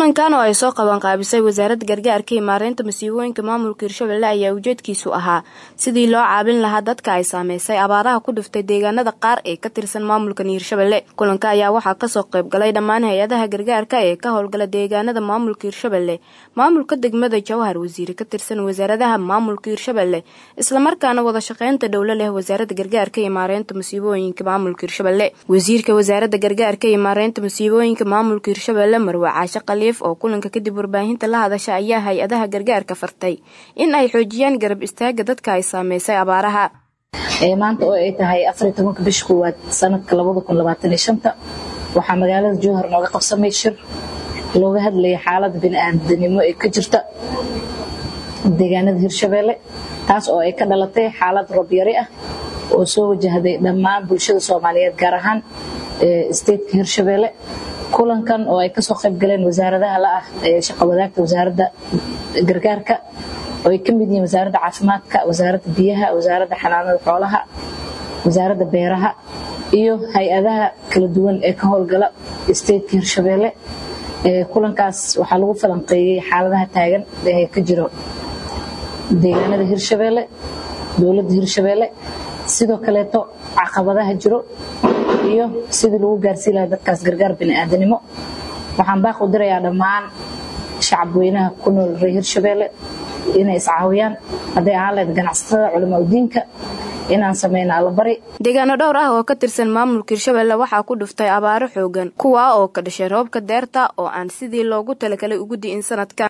kulankan oo ay soo qabanqaabisay wasaaradda gargaarka iyo maareynta masiibooyinka maamulka hirshabelle ayaa ujeedkiisu ahaa sidii loo caabin lahaa dadka ay saameysay abaaraha ku dhiftay deegaanada qaar ee ka tirsan maamulkan hirshabelle kulanka ayaa waxaa kasoo qayb galay dhammaan hay-adaha gargaarka ee ka howlgala deegaanada maamulka hirshabelle maamulka degmada jawhar wasiire ka tirsan wasaaradaha maamulka hirshabelle islamarkaana wada shaqeynta dhowlo leh wasaaradda gargaarka iyo maareynta masiibooyinka maamulka hirshabelle wasiirka wasaaradda gargaarka iyo maareynta masiibooyinka maamulka hirshabelle marwe caashe khaliif oo kulanka kadib warbaahinta la hadasha ayaa hay-adaha gargaarka fartay in ay xoojiyaan garab istaaga dadka ay saameysay abaaraha maanta oo ay tahay afar iyo tobanka bisha koowaad sanadka labada kun labaatan iyo shanta waxaa magaalada jowhar nooga qabsamay shir looga hadlayay xaalada bini-aadanimo ee ka jirta deegaanada hirshabelle taas oo ay ka dhalatay xaalad robyari ah oo soo wajahday dhammaan bulshada soomaaliyeed gaar ahaan stateka hirshabelle kulankan oo ay kasoo qayb galeen wasaaradaha la ah ee shaqa wadaagta wasaaradda gargaarka oo ay ka mid yihiin wasaaradda caafimaadka wasaaradda biyaha wasaaradda xanaanada xoolaha wasaaradda beeraha iyo hay-adaha kala duwan ee ka howlgala stateka hirshabelle kulankaas waxaa lagu falanqeeyey xaaladaha taagan ee ka jiro deegaanada hirshabelle dowladda hirshabelle sidoo kaleeto caqabadaha jiro iyo sidii lagu gaarsiin lahaa dadkaas gargaar bini'aadanimo waxaan baaq u dirayaa dhammaan shacabweynaha ku nool reer hirshabelle inay iscaawiyaan hadday ahaan lahayd ganacsatada culamaa udiinka inaan sameyno allabari deegaano dhowr ah oo ka tirsan maamulka hirshabelle waxaa ku dhuftay abaaro xoogan kuwaa oo ka dhashay roobka deerta oo aan sidii loogu talagalay ugu di'in sanadkan